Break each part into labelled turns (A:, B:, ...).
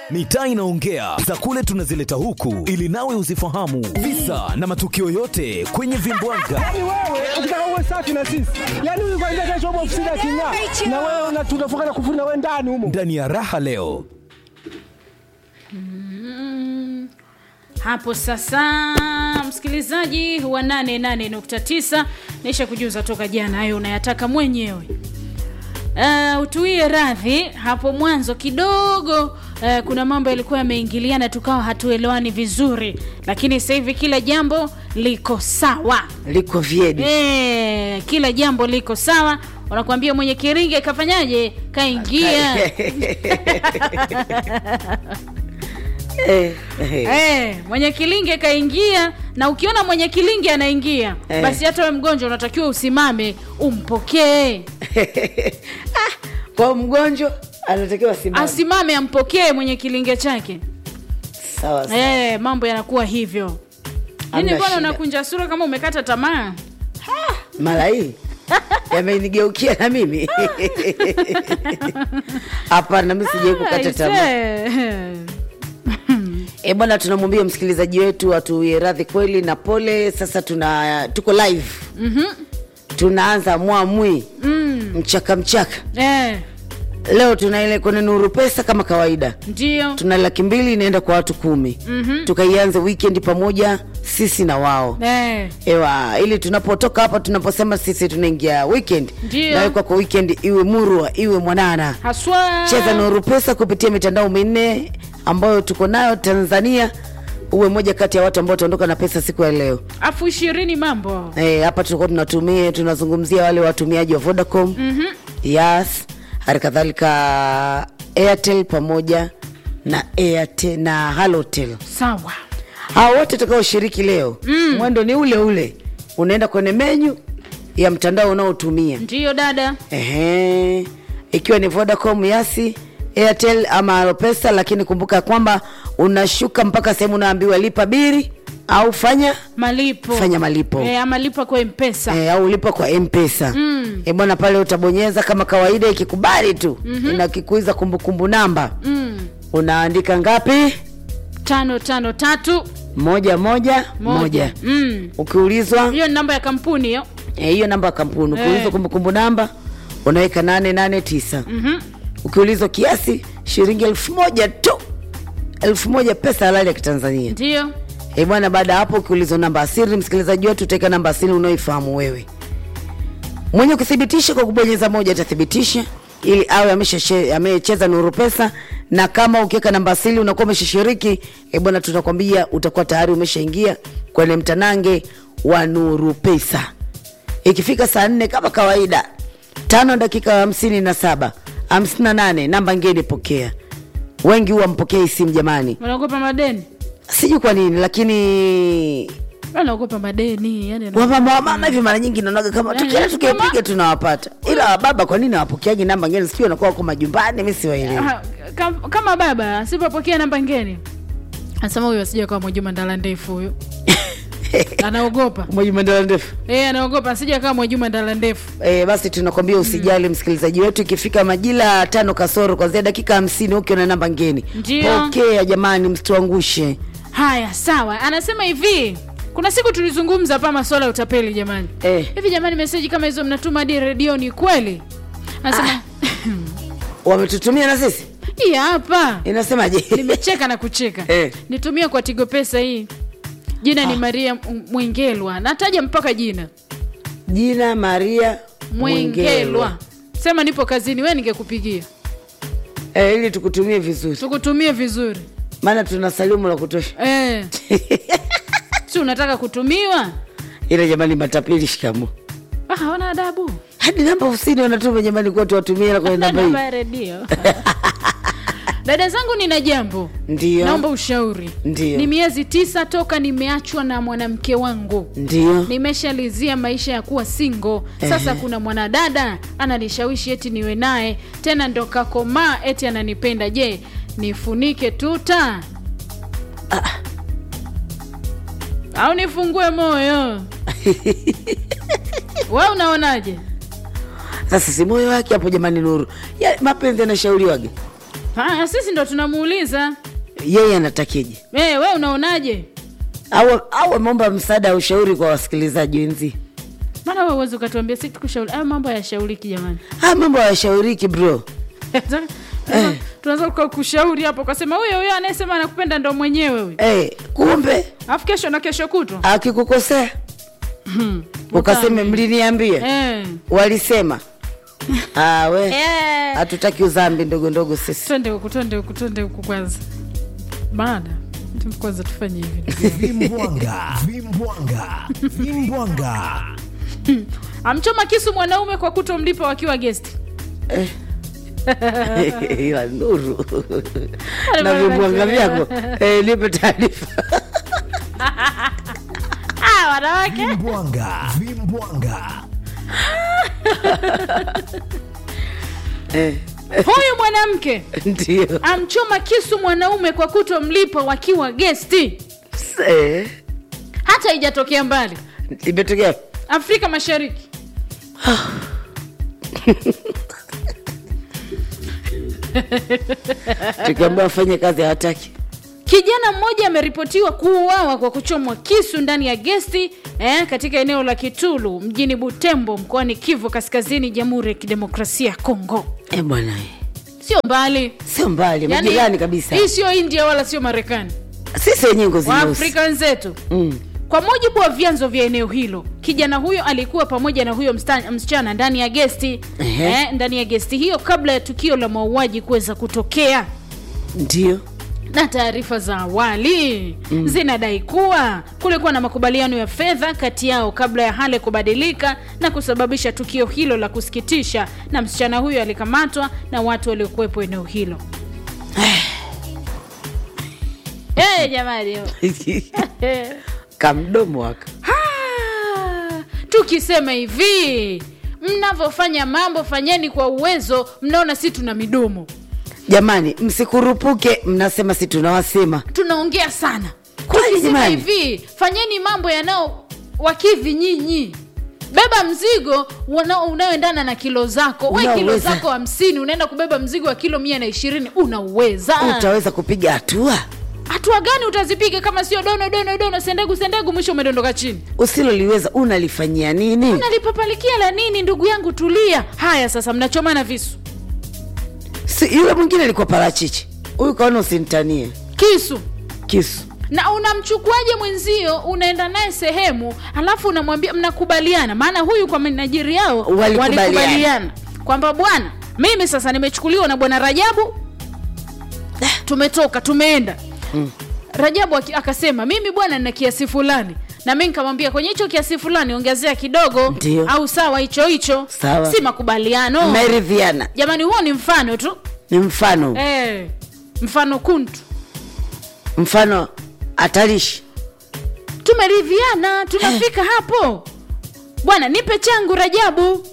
A: Mitaa inaongea za kule tunazileta huku ili nawe uzifahamu visa na matukio yote kwenye vimbwanga.
B: Yaani wewe ukitaka uwe safi na sisi, yaani huyu kwanza kesho upo ofisini aking'aa, na wewe una- tunafunga na kufuri na wewe ndani humo.
A: Ndani ya raha leo
C: hapo sasa msikilizaji wa 88.9 naisha kujuza toka jana hayo unayataka mwenyewe Uh, utuie radhi hapo mwanzo kidogo uh, kuna mambo yalikuwa yameingiliana tukawa hatuelewani vizuri lakini sasa hivi kila jambo liko sawa
D: liko vyedi
C: e, kila jambo liko sawa wanakuambia mwenye kiringe kafanyaje kaingia
D: Eh, eh.
C: Eh, mwenye kilinge kaingia na ukiona mwenye kilinge anaingia
D: Eh.
C: basi hata we mgonjwa unatakiwa usimame umpokee
D: kwa mgonjwa anatakiwa simama
C: asimame ampokee mwenye kilinge chake
D: sawa sawa.
C: eh, mambo yanakuwa hivyo nini
D: Hamna
C: bwana
D: shida.
C: unakunja sura kama umekata tamaa
D: mara hii yamenigeukia na mimi hapana mi sijai kukata tamaa
C: Aise.
D: e bwana tunamwambia msikilizaji wetu atuie radhi kweli na pole sasa tuna tuko live mm-hmm. tunaanza mwamwi mm. mchaka mchaka
C: eh,
D: leo tuna ile kwenye nuru pesa kama kawaida
C: ndio
D: tuna laki mbili inaenda kwa watu kumi mm-hmm. tukaianze weekend pamoja sisi na wao
C: eh,
D: ewa ili tunapotoka hapa tunaposema sisi tunaingia weekend
C: Ndio.
D: nawe kwako weekend iwe murwa iwe mwanana
C: haswa
D: cheza nuru pesa kupitia mitandao minne ambayo tuko nayo tanzania uwe moja kati ya watu ambao utaondoka na pesa siku ya leo
C: afu ishirini mambo
D: Eh, hapa tulikuwa tunatumia tunazungumzia wale watumiaji wa vodacom mm-hmm. yas hali kadhalika airtel pamoja na airtel na halotel
C: sawa
D: hao wote utakaoshiriki leo mm. mwendo ni ule ule unaenda kwenye menyu ya mtandao unaotumia
C: ndio dada
D: Ehe. ikiwa ni vodacom yasi airtel ama alopesa lakini kumbuka kwamba unashuka mpaka sehemu unaambiwa lipa biri au fanya
C: malipo
D: Fanya malipo.
C: eh, ama lipa kwa mpesa
D: e, au lipa kwa mpesa mm. e, bwana pale utabonyeza kama kawaida ikikubali tu mm-hmm. inakikuiza kumbukumbu namba
C: mm.
D: unaandika ngapi
C: tano tano tatu
D: moja moja moja, moja.
C: Mm.
D: ukiulizwa
C: hiyo ni namba ya kampuni hiyo
D: Eh, hiyo namba ya kampuni ukiulizwa
C: Eh.
D: kumbukumbu namba unaweka 889
C: Mhm.
D: ukiulizwa kiasi shilingi elfu moja tu elfu moja pesa halali ya kitanzania
C: ndio
D: e bwana baada ya hapo ukiulizwa namba asiri msikilizaji wetu utaweka namba asiri unaoifahamu wewe mwenye kuthibitisha kwa kubonyeza moja atathibitisha ili awe ameshashe- amecheza nuru pesa na kama ukiweka namba asili unakuwa umeshashiriki e bwana tunakwambia utakuwa tayari umeshaingia kwenye mtanange wa nuru pesa ikifika saa nne kama kawaida tano dakika hamsini na saba hamsini na nane namba ngeni pokea wengi huwa mpokei simu jamani
C: wanaogopa madeni
D: sijui kwa nini lakini
C: wanaogopa madeni yani ana-
D: wamama wamama hivi mara nyingi naonaga kama
C: Eh,
D: tukienda tukiwapiga
C: kama-
D: tunawapata ila wababa kwa nini hawapokeaji namba ngeni sijui wanakuwa wako majumbani mi siwaelewi
C: Ah, kam- kama baba asipopokea namba ngeni anasema huyu asija kawa mwajuma ndala ndefu huyu anaogopa
D: mwajumandala ndefu
C: e, anaogopa asija kawa mwajuma ndala ndefu
D: E, basi tunakwambia usijali msikilizaji wetu ikifika majira tano kasoro kwanzia dakika hamsini ukiwa na namba ngeni
C: Ndio.
D: pokea jamani msituangushe
C: haya sawa anasema hivi kuna siku tulizungumza hapa masuala ya utapeli jamani
D: Eh.
C: hivi jamani meseji kama hizo mnatuma hadi redioni kweli anasema
D: wametutumia na sisi
C: hii hapa
D: inasemaje
C: nimecheka na kucheka
D: Eh.
C: nitumie kwa tigo pesa hii jina ni maria M- mwengelwa nataja mpaka jina
D: jina maria
C: mwengelwa sema nipo kazini we ningekupigia
D: e, ili tukutumie vizuri
C: tukutumie vizuri
D: maana tuna salimu la kutosha
C: eh. si unataka kutumiwa
D: ila jamani matapeli shikamo
C: Ah, hawana adabu
D: hadi namba ofisini wanatuma jamani kuwa tuwatumie hela kwenye namba
C: namba
D: hii
C: ya redio dada zangu nina jambo
D: Ndio.
C: naomba ushauri
D: Ndio.
C: ni miezi tisa toka nimeachwa na mwanamke wangu
D: ndio
C: nimeshalizia maisha ya kuwa singo sasa
D: Ehe.
C: kuna mwanadada ananishawishi eti niwe naye tena ndo kakomaa eti ananipenda je nifunike tuta au nifungue moyo we unaonaje
D: sasa si moyo wake hapo jamani nuru ya, mapenzi yanashauriwaga
C: haya sisi ndo tunamuuliza
D: yeye anatakije
C: hey, we unaonaje
D: au au ameomba msaada au ushauri kwa wasikilizaji wenzi
C: maana we uwezi ukatuambia si tukushauri aya mambo hayashauriki jamani
D: haya mambo hayashauriki bro
C: Tunaweza- tunaweza kuka- kushauri hapo ukasema huyo huyo anayesema anakupenda ndo mwenyewe huyo
D: hey, kumbe
C: alafu kesho na kesho kutwa
D: akikukosea ukaseme mliniambia
C: Eh.
D: walisema Ah, we
C: Eh.
D: hatutaki uzambi ndogo ndogo sisi
C: twende huku twende huku twende huku kwanza baada tu- kwanza tufanye hivi ndugu yangu.
A: vimbwanga vimbwanga vimbwanga
C: amchoma kisu mwanaume kwa kutomlipa wakiwa gesti
D: ila nuru na vibwanga vyako eh, nipe taarifa
C: Ah, wanawake
A: vimbwanga vimbwanga
D: Eh,
C: huyu mwanamke
D: ndio
C: amchoma kisu mwanaume kwa kutomlipa wakiwa gesti
D: Eh,
C: hata haijatokea mbali
D: imetokea
C: afrika mashariki
D: tukiambia wafanye kazi hawataki
C: kijana mmoja ameripotiwa kuuawa kwa kuchomwa kisu ndani ya gesti eh, katika eneo la kitulu mjini butembo mkoani kivu kaskazini jamhuri ya kidemokrasia ya kongo
D: Eh, bwana
C: sio mbali
D: sio mbali majirani kabisa
C: hii sio india wala sio marekani
D: sisi wenyewe ngozi nyeusi.
C: waafrika wenzetu
D: Mm.
C: kwa mujibu wa vyanzo vya eneo hilo kijana huyo alikuwa pamoja na huyo msta- msichana ndani ya gesti
D: Ehe.
C: eh, ndani ya gesti hiyo kabla ya tukio la mauaji kuweza kutokea
D: ndio
C: na taarifa za awali mm. zinadai kuwa kulikuwa na makubaliano ya fedha kati yao kabla ya hali kubadilika na kusababisha tukio hilo la kusikitisha na msichana huyo alikamatwa na watu waliokuwepo eneo hilo hey, jamani
D: kamdomo waka
C: Ah, tukisema hivi mnavyofanya mambo fanyeni kwa uwezo mnaona si tuna midomo
D: jamani msikurupuke mnasema si tunawasema
C: tunaongea sana
D: Kweli
C: tukisema
D: jamani.
C: hivi fanyeni mambo yanao wakidhi nyinyi beba mzigo wana- unaoendana na kilo zako we kilo
D: Unauweza.
C: zako hamsini unaenda kubeba mzigo wa kilo mia na ishirini unauweza
D: utaweza kupiga hatua
C: hatua gani utazipiga kama sio dono dono dono sendegu sendegu mwisho umedondoka chini
D: usiloliweza unalifanyia nini
C: nalipapalikia la nini ndugu yangu tulia haya sasa mnachomana visu
D: si, yule mwingine alikuwa parachichi huyu kaona usimtanie
C: kisu
D: kisu
C: na unamchukuaje mwenzio unaenda naye sehemu alafu unamwambia mnakubaliana maana huyu kwa minajiri yao
D: Walikubaliana.
C: walikubaliana kwamba bwana mimi sasa nimechukuliwa na bwana rajabu tumetoka tumeenda mm. rajabu aki- akasema mimi bwana nina kiasi fulani na mi nikamwambia kwenye hicho kiasi fulani ongezea kidogo
D: Ndio.
C: au sawa hicho hicho
D: Sawa.
C: si makubaliano
D: mmeridhiana
C: jamani huo ni mfano tu
D: ni mfano
C: eh, mfano kuntu
D: mfano hatarishi
C: tumeridhiana tunafika hapo bwana nipe changu rajabu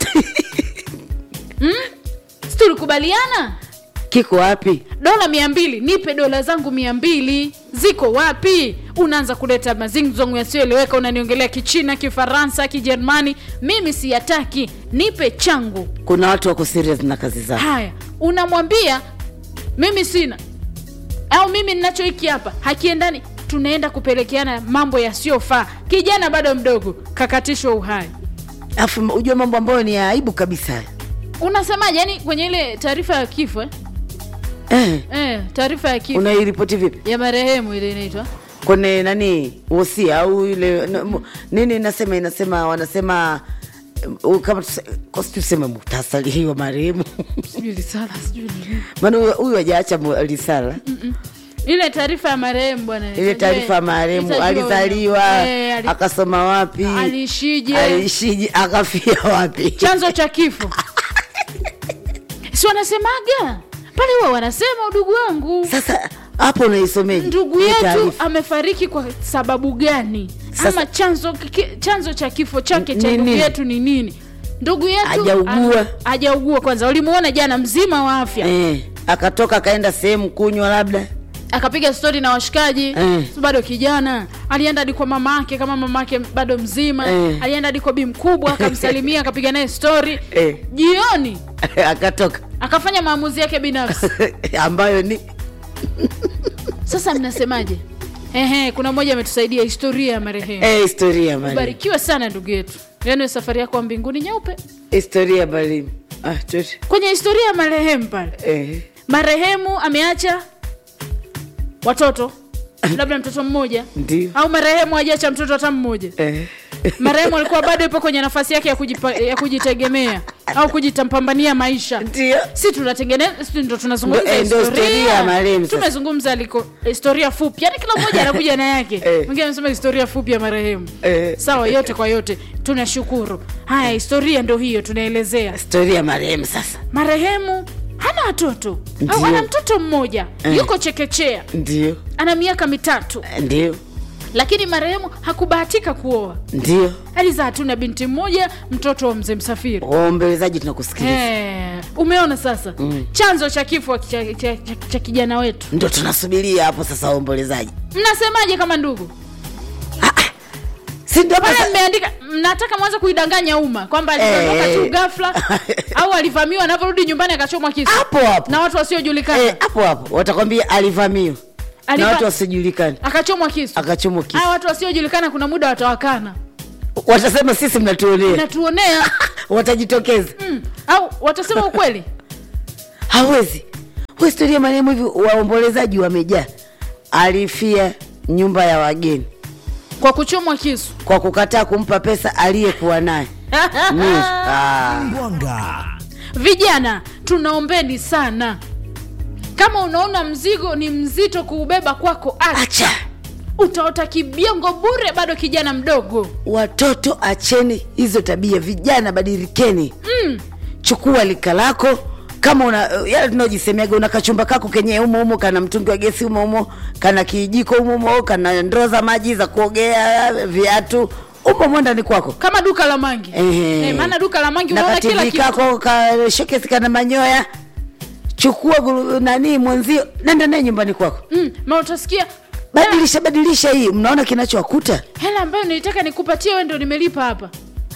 C: hmm? Si tulikubaliana
D: kiko wapi
C: dola mia mbili nipe dola zangu mia mbili ziko wapi unaanza kuleta mazingzongo yasiyoeleweka unaniongelea kichina kifaransa kijerumani mimi siyataki nipe changu
D: kuna watu wako serious na kazi zao
C: haya unamwambia mimi sina au mimi ninacho hiki hapa hakiendani tunaenda kupelekeana mambo yasiyofaa kijana bado mdogo kakatishwa uhai
D: alafu ujue mambo ambayo ni ya aibu kabisa
C: unasemaje yani kwenye ile taarifa ya kifo eh?
D: eh,
C: Eh, taarifa ya kifo
D: unairipoti vipi
C: ya marehemu ile inaitwa
D: kwenye nani wosia au ile na- mu- nini inasema inasema wanasema uh, kama tuse- kwa si tuseme muhtasari hii wa marehemu
C: sijui risala sijui nini.
D: maana huyu- huyu hajaacha mu- risala
C: ile taarifa ya marehemu bwana
D: ile taarifa ya marehemu
C: Itajua-
D: alizaliwa
C: Eh, ali-
D: akasoma wapi
C: aliishije
D: aliishije akafia wapi
C: chanzo cha kifo si wanasemaga pale huwa wanasema udugu wangu
D: sasa hapo unaisomeje
C: ndugu
D: Hii
C: yetu
D: taarifa?
C: amefariki kwa sababu gani
D: Sasa-
C: ama chanzo ki, chanzo cha kifo chake cha
D: Ni
C: ndugu
D: nini?
C: yetu ni nini ndugu yetu
D: Hajaugua.
C: ana- hajaugua kwanza ulimuona jana mzima wa afya
D: eh, akatoka akaenda sehemu kunywa labda
C: akapiga stori na washikaji
D: Eh.
C: Si bado kijana alienda hadi kwa mama yake kama mama yake bado mzima
D: Eh.
C: alienda hadi kwa bi mkubwa akamsalimia akapiga naye stori
D: Eh.
C: jioni
D: akatoka
C: akafanya maamuzi yake binafsi
D: ambayo ni
C: sasa mnasemaje ehe kuna mmoja ametusaidia historia ya marehemu
D: eh, historia mali
C: barikiwe sana ndugu yetu yaani safari yako wa mbinguni nyeupe
D: historia mali ah, tuti.
C: kwenye historia ya marehemu pale
D: eh.
C: marehemu ameacha watoto labda mtoto mmoja
D: Ndio.
C: au marehemu hajaacha mtoto hata mmoja
D: Eh.
C: marehemu alikuwa bado yupo kwenye nafasi yake ya, kujipa, ya kujitegemea au kujitampambania maisha
D: ndio
C: si tunatengeneza si ndo tunazungumza
D: Ndo- eh, ndo historia ya marehemu sasa.
C: tumezungumza liko historia fupi yani kila mmoja anakuja na yake
D: Eh.
C: mwingine anasema historia fupi ya marehemu
D: Eh.
C: sawa yote kwa yote tunashukuru haya historia ndo hiyo tunaelezea
D: historia marehemu sasa
C: marehemu hana watoto au
D: Ndio.
C: ana mtoto mmoja yuko chekechea
D: ndio
C: ana miaka mitatu
D: ndio
C: lakini marehemu hakubahatika kuoa
D: ndio
C: alizaa tu na binti mmoja mtoto wa mzee msafiri
D: waombelezaji tunakusikiliza
C: Eh, umeona sasa mm. chanzo cha kifo cha, cha, cha, cha kijana wetu
D: ndo tunasubiria hapo sasa waombolezaji
C: mnasemaje kama ndugu
D: si ndio
C: pale
D: hapa
C: mmeandika mnataka mwanza kuidanganya umma kwamba aliondoka
D: Eh.
C: tu ghafla au alivamiwa anavyorudi nyumbani akachomwa kisu
D: hapo hapo
C: na watu wasiojulikana
D: Eh, hapo hapo watakwambia alivamiwa na
C: Aliva-
D: watu wasijulikani
C: akachomwa kisu
D: akachomwa kisu
C: haya watu wasiojulikana kuna muda watawakana
D: watasema sisi mnatuonea
C: natuonea
D: watajitokeza
C: mm. au watasema ukweli
D: hawezi Kwa historia marehemu hivi waombolezaji wamejaa alifia nyumba ya wageni
C: kwa kuchomwa kisu
D: kwa kukataa kumpa pesa aliyekuwa naye Mwisho. Ah.
A: Mwanga.
C: vijana tunaombeni sana kama unaona mzigo ni mzito kuubeba kwako acha
D: acha
C: utaota kibiongo bure bado kijana mdogo
D: watoto acheni hizo tabia vijana badilikeni
C: mm.
D: chukua lika lako kama una yale tunaojisemeaga una kachumba kako kenye umo umo kana mtungi wa gesi umo umo kana kijiko umo umo kana ndoo za maji za kuogea viatu umo umo ndani kwako
C: kama duka la mangi
D: Ehe.
C: Eh, maana duka la mangi
D: na
C: unaona kila
D: kativi
C: kitu
D: kako ka shokesi kana manyoya chukua guru- nani mwenzio nenda naye nyumbani kwako
C: mm. ma utasikia
D: badilisha badilisha hii mnaona kinachowakuta
C: hela ambayo nilitaka nikupatie we ndo nimelipa hapa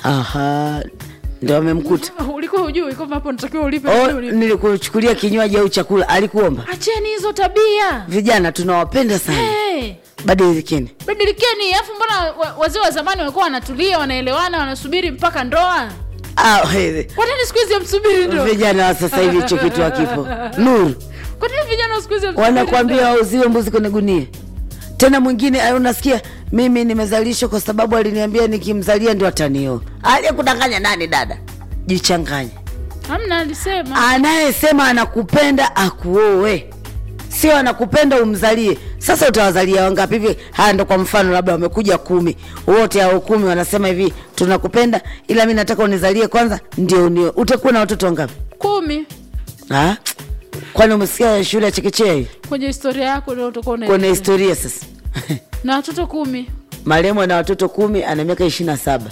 D: aha ndo amemkuta
C: ulikuwa hujui kwamba hapo natakiwa ulipe
D: oh,
C: ulipe.
D: nilikuchukulia kinywaji au chakula alikuomba
C: acheni hizo tabia
D: vijana tunawapenda sana
C: hey.
D: badilikeni
C: badilikeni alafu mbona wa- wazee wa zamani walikuwa wanatulia wanaelewana wanasubiri mpaka ndoa
D: Ah, he-
C: kwanini siku hizi amsubiri ndoa
D: vijana wa sasa hivi hicho kitu hakipo nuru
C: kwanini vijana wa siku hizi hamsubiri
D: wanakwambia
C: ndoa?
D: wauziwe mbuzi kwenye gunia tena mwingine ah, unasikia mimi nimezalishwa kwa sababu aliniambia nikimzalia ndio atanioa aliyekudanganya nani dada jichanganye
C: hamna alisema
D: anayesema anakupenda akuoe sio anakupenda umzalie sasa utawazalia wangapi hivi haya ndo kwa mfano labda wamekuja kumi wote hao kumi wanasema hivi tunakupenda ila mi nataka unizalie kwanza ndio unioe utakuwa na watoto wangapi
C: kumi
D: Ah, kwani umesikia shule ya chekechea hii
C: kwenye historia yako ndio utakuwa
D: kuna
C: unaelezea.
D: historia sasa
C: na watoto kumi
D: marehemu ana watoto kumi ana miaka ishiri na saba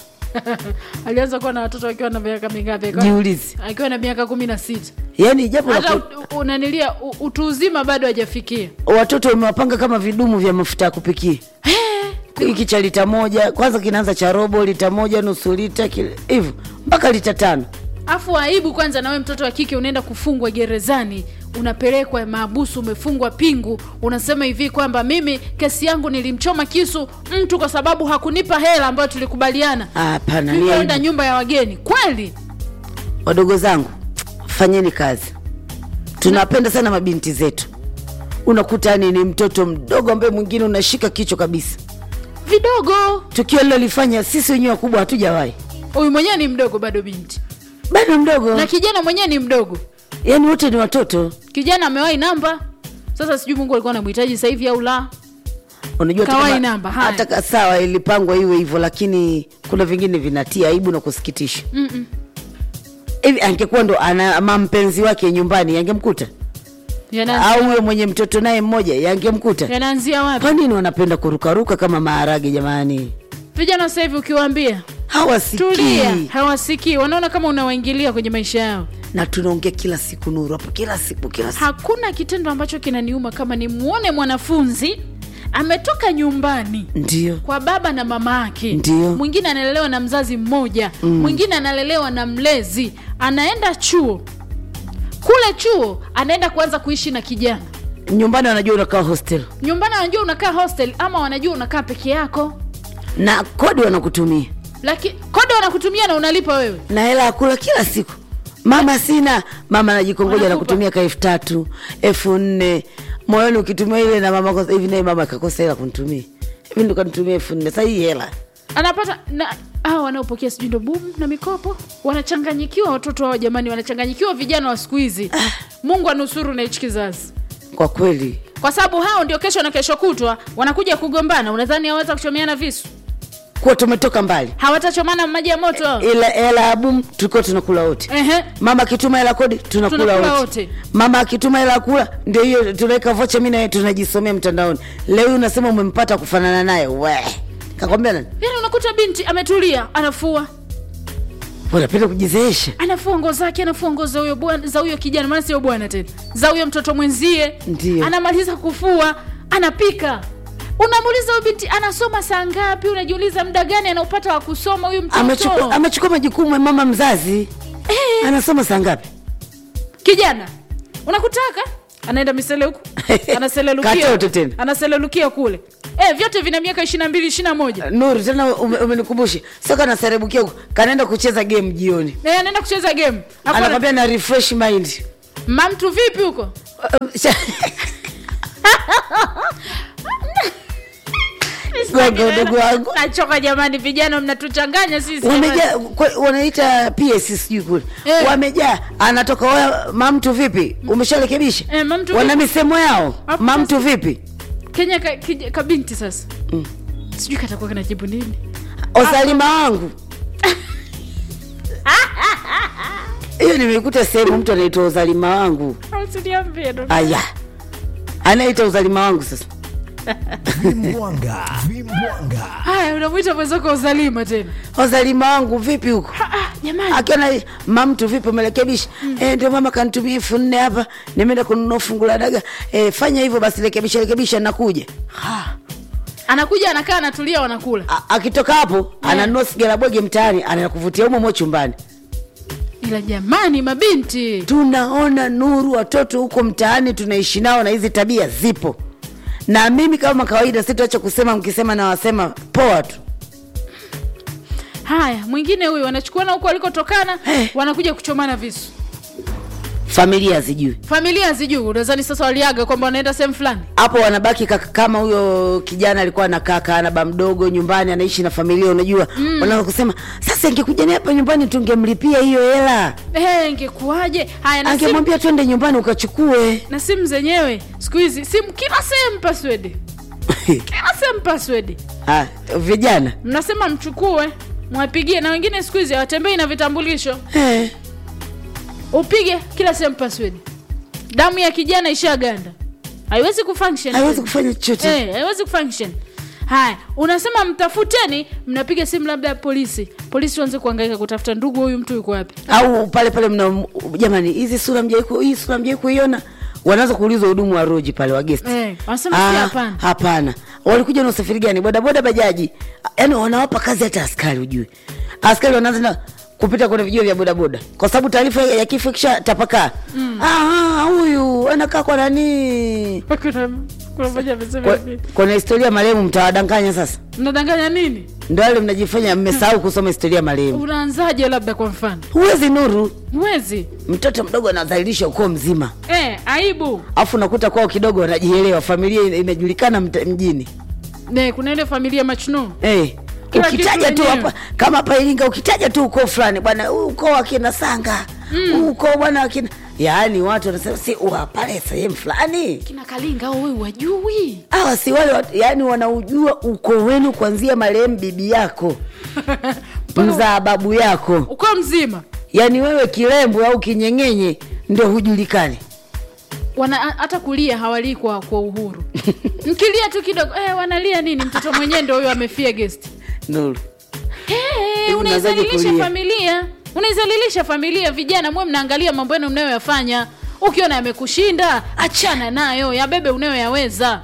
C: alianza kuwa na watoto akiwa na miaka mingapi Akiwa-
D: jiulizi
C: akiwa na miaka kumi na sita
D: yaani japo la
C: hata
D: ku-
C: u- unanilia u- utu uzima bado hajafikia
D: watoto umewapanga kama vidumu vya mafuta ya kupikia hiki cha lita moja kwanza kinaanza cha robo lita moja nusu lita kile- hivyo mpaka lita tano
C: afu aibu kwanza nawe mtoto wa kike unaenda kufungwa gerezani unapelekwa maabusu umefungwa pingu unasema hivi kwamba mimi kesi yangu nilimchoma kisu mtu kwa sababu hakunipa hela ambayo tulikubaliana
D: Ah, hapana ni
C: nilienda
D: aibu.
C: nyumba ya wageni kweli
D: wadogo zangu fanyeni kazi tunapenda sana mabinti zetu unakuta yani ni mtoto mdogo ambaye mwingine unashika kichwa kabisa
C: vidogo
D: tukio lilolifanya sisi wenyewe wakubwa hatujawahi
C: huyu mwenyewe ni mdogo bado binti
D: bado mdogo
C: na kijana mwenyewe ni mdogo
D: yani wote ni watoto
C: kijana amewahi namba sasa sijui mungu alikuwa anamhitaji sasa hivi au la
D: unajua hata
C: Kawai
D: kama-
C: namba, haya.
D: hata ka- sawa ilipangwa iwe hivyo lakini kuna vingine vinatia aibu na kusikitisha
C: Mm-mm.
D: hivi angekuwa ndo ana ama mpenzi wake nyumbani yangemkuta
C: Yana-
D: au huyo mwenye mtoto naye mmoja yangemkuta
C: yanaanzia wapi
D: kwa nini wanapenda kurukaruka kama maharage jamani
C: vijana sasa hivi ukiwaambia
D: hawasikii
C: tulia hawasikii wanaona kama unawaingilia kwenye maisha yao
D: na tunaongea kila siku nuru hapo kila siku kila siku
C: hakuna kitendo ambacho kinaniuma kama nimwone mwanafunzi ametoka nyumbani
D: ndio
C: kwa baba na mama yake
D: Ndio.
C: mwingine analelewa na mzazi mmoja mm. mwingine analelewa na mlezi anaenda chuo kule chuo anaenda kuanza kuishi na kijana
D: nyumbani wanajua unakaa hostel
C: nyumbani wanajua unakaa hostel ama wanajua unakaa peke yako
D: na kodi wanakutumia
C: lakini kodi wanakutumia na unalipa wewe
D: na hela ya kula kila siku mama sina mama anajikongoja
C: Wanakupa.
D: nakutumia ka elfu tatu elfu nne moyoni ukitumia ile na mama kosa- hivi naye mama akakosa hela kunitumia hivi ndo kanitumia elfu nne sahii hela
C: anapata na hawa wanaopokea sijui ndo bumu na mikopo wanachanganyikiwa watoto hao jamani wanachanganyikiwa vijana wa siku hizi mungu anusuru na hichi kizazi
D: kwa kweli
C: kwa sababu hao ndio kesho na kesho kutwa wanakuja kugombana unadhani hawaweza kuchomeana visu
D: kuwa tumetoka mbali
C: hawatachomana maji ya moto hao?
D: ila hela ya bum tulikuwa tunakula wote
C: Ehe.
D: mama akituma hela kodi tunakula
C: Tunakula
D: wote.
C: wote.
D: mama akituma hela ya kula ndio hiyo tunaweka vocha mi naye tunajisomea mtandaoni leo hii unasema umempata kufanana naye we kakwambia nani
C: yaani unakuta binti ametulia anafua
D: unapenda kujizeesha
C: anafua nguo zake anafua nguo za huyo bwana za huyo kijana maana sio bwana tena za huyo mtoto mwenzie
D: Ndiyo.
C: anamaliza kufua anapika unamuuliza huyu binti anasoma saa ngapi unajiuliza muda gani anaupata wa kusoma huyu mtoto
D: amechukua amechukua majukumu ya mama mzazi
C: Eh.
D: anasoma saa ngapi
C: kijana unakutaka anaenda misele huku anaselelukia
D: Katoto tena.
C: anaselelukia kule eh, vyote vina miaka ishiri na mbili ishiri na moja
D: nuru tena ume- umenikumbusha sio kanaserebukia huko kanaenda kucheza game jioni
C: Eh, anaenda kucheza game Hapo ana-
D: anakwambia na refresh mind
C: mamtu vipi huko
D: Gogo, ndugu wangu
C: nachoka jamani vijana mnatuchanganya sisi
D: wamejaa kwe- wanaita ps sijui kule
C: Eh.
D: wamejaa anatoka waya mamtu vipi umesharekebisha
C: Eh, mamtu
D: wana
C: vipi?
D: misemo yao
C: Hapo
D: mamtu vipi
C: kenya ka, kija- kabinti sasa sijui katakuwa kanajibu nini
D: osalima wangu hiyo nimeikuta sehemu mtu anaitwa uzalima wangu
C: usiniambie ndo
D: aya anaita uzalima wangu sasa
A: vimbwanga vimbwanga
C: haya unamwita mwenzako uzalima tena
D: uzalima wangu vipi huko
C: Ah, ah, jamani
D: akiona mamtu vipi umerekebisha eh, ndio mama kanitumia elfu nne hapa nimeenda kununua fungu la daga eh, fanya hivyo basi rekebisha rekebisha nakuja
C: anakuja anakaa anatulia wanakula
D: A- akitoka hapo ananunua sigara boge mtaani anakuvutia umo mo chumbani
C: ila jamani mabinti
D: tunaona nuru watoto huko mtaani tunaishi nao na hizi tabia zipo na mimi kama kawaida sitoacha kusema mkisema na wasema poa tu
C: haya mwingine huyu wanachukuana huko walikotokana
D: Eh.
C: wanakuja kuchomana visu
D: familia zijui
C: familia zijui unadhani sasa waliaga kwamba wanaenda sehemu fulani
D: hapo wanabaki kaka, kama huyo kijana alikuwa na kaka ana ba mdogo nyumbani anaishi na familia unajua mm. wanaweza kusema sasa ingekuja naye hapa nyumbani tungemlipia hiyo hela
C: Eh, ingekuwaje haya na simu,
D: angemwambia twende nyumbani ukachukue
C: na simu zenyewe siku hizi simu kila sehemu password kila sehemu password
D: ah, vijana
C: mnasema mchukue mwapigie na wengine siku hizi hawatembei na vitambulisho
D: eh.
C: upige kila sehemu password damu ya kijana ishaganda haiwezi kufunction
D: haiwezi kufanya chochote
C: Eh, haiwezi kufunction haya unasema mtafuteni mnapiga simu labda ya polisi polisi waanze kuangaika kutafuta ndugu huyu mtu yuko wapi
D: au pale pale mna jamani hizi sura mjai ku- hii sura mjai kuiona wanaanza kuulizwa hudumu wa roji pale wa guest
C: Eh, wanasema si hapana.
D: hapana walikuja na usafiri gani bodaboda bajaji yaani wanawapa kazi hata askari ujue askari wanaanza na kupita kwenye vijio vya bodaboda kwa sababu taarifa ya kifo kisha tapakaa Ah, huyu anakaa kwa nani
C: kuna kuna mmoja amesema
D: Kwa-
C: hivi.
D: kuna historia marehemu mtawadanganya sasa
C: mnadanganya nini
D: ndo wale mnajifanya mmesahau kusoma historia marehemu
C: unaanzaje labda kwa mfano
D: huwezi nuru
C: mwezi
D: mtoto mdogo anadhalilisha ukoo mzima
C: eh, aibu
D: afu nakuta kwao kidogo wanajielewa familia ina- inajulikana mta- mjini
C: ne kuna ile familia machnu
D: hey.
C: Kila
D: ukitaja
C: kitu
D: tu
C: wenyewe.
D: hapa kama hapa iringa ukitaja tu ukoo fulani bwana huu ukoo wakina sanga huu ukoo bwana wakina yaani watu wanasema si wa pale sehemu fulani
C: kina kalinga au wewe wajui
D: hawa si wale watu, yaani wanaujua ukoo wenu kuanzia marehemu bibi yako mzaa babu yako
C: uko mzima
D: yaani wewe kilembo au kinyengenye ndio hujulikani
C: wana hata kulia hawalii kwa, kwa uhuru mkilia tu kidogo eh, wanalia nini mtoto mwenyewe ndo huyo amefia guest
D: nuru
C: hey,
D: Hivi unawezaje
C: unaizalilisha
D: kulia?
C: familia unaizalilisha familia vijana mwe mnaangalia mambo yenu mnayoyafanya ukiona yamekushinda achana nayo yabebe unayoyaweza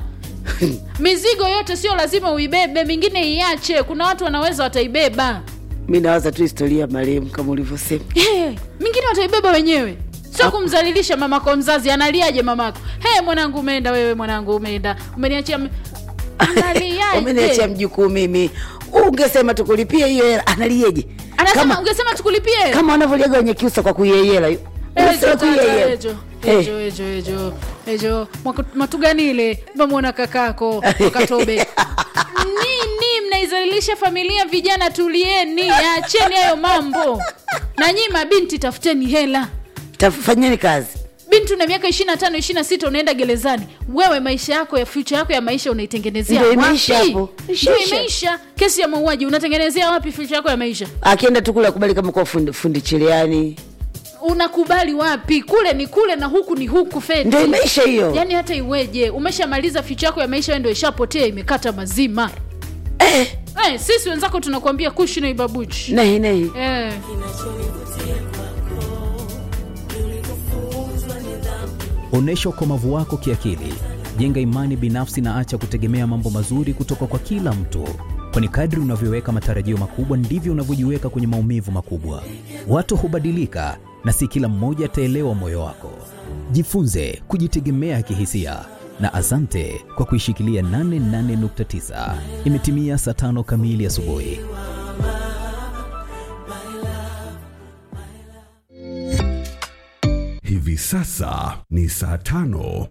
C: mizigo yote sio lazima uibebe mingine iache kuna watu wanaweza wataibeba
D: mi nawaza tu historia ya marehemu kama ulivyosema
C: hey, mingine wataibeba wenyewe sio kumzalilisha mamako mzazi analiaje mamako he mwanangu umeenda wewe mwanangu umeenda umeniachia m-
D: umeniachia
C: analiaje
D: mjukuu mimi ungesema tukulipie hiyo hela analieje
C: anasema
D: kama,
C: ungesema tukulipie
D: kama wanavyoliaga wenye kiusa kwa kuieyela hiyo
C: Ejo,
D: Unasema
C: tata,
D: kuieyela.
C: ejo,
D: Eh,
C: ejo, ejo, ejo, ejo. Mwaka- matuganile mamwona kakako wakatobe nini mnaizalilisha familia vijana tulieni acheni hayo mambo na nyii mabinti tafuteni hela
D: tafanyeni kazi
C: binti una miaka ishiri na tano ishiri na sita unaenda gerezani wewe maisha yako ya future yako ya maisha unaitengenezea
D: Ndio
C: wapi?
D: imeisha hapo.
C: Ndio
D: Ishaisha.
C: imeisha kesi ya mauaji unatengenezea wapi future yako ya maisha
D: akienda tu kule akubali kama kuwa fundi, fundi chiliani
C: unakubali wapi kule ni kule na huku ni huku feti
D: ndio imeisha hiyo
C: yaani hata iweje umeshamaliza ficha yako ya maisha wewe ndio ishapotea imekata mazima
D: eh,
C: eh, sisi wenzako tunakuambia kushi na ibabuchi
D: nehi nehi
C: eh.
A: Onyesha ukomavu wako kiakili, jenga imani binafsi na acha kutegemea mambo mazuri kutoka kwa kila mtu, kwani kadri unavyoweka matarajio makubwa ndivyo unavyojiweka kwenye maumivu makubwa. Watu hubadilika na si kila mmoja ataelewa moyo wako. Jifunze kujitegemea kihisia na asante kwa kuishikilia 88.9. Imetimia saa tano kamili asubuhi.
E: Hivi sasa ni saa tano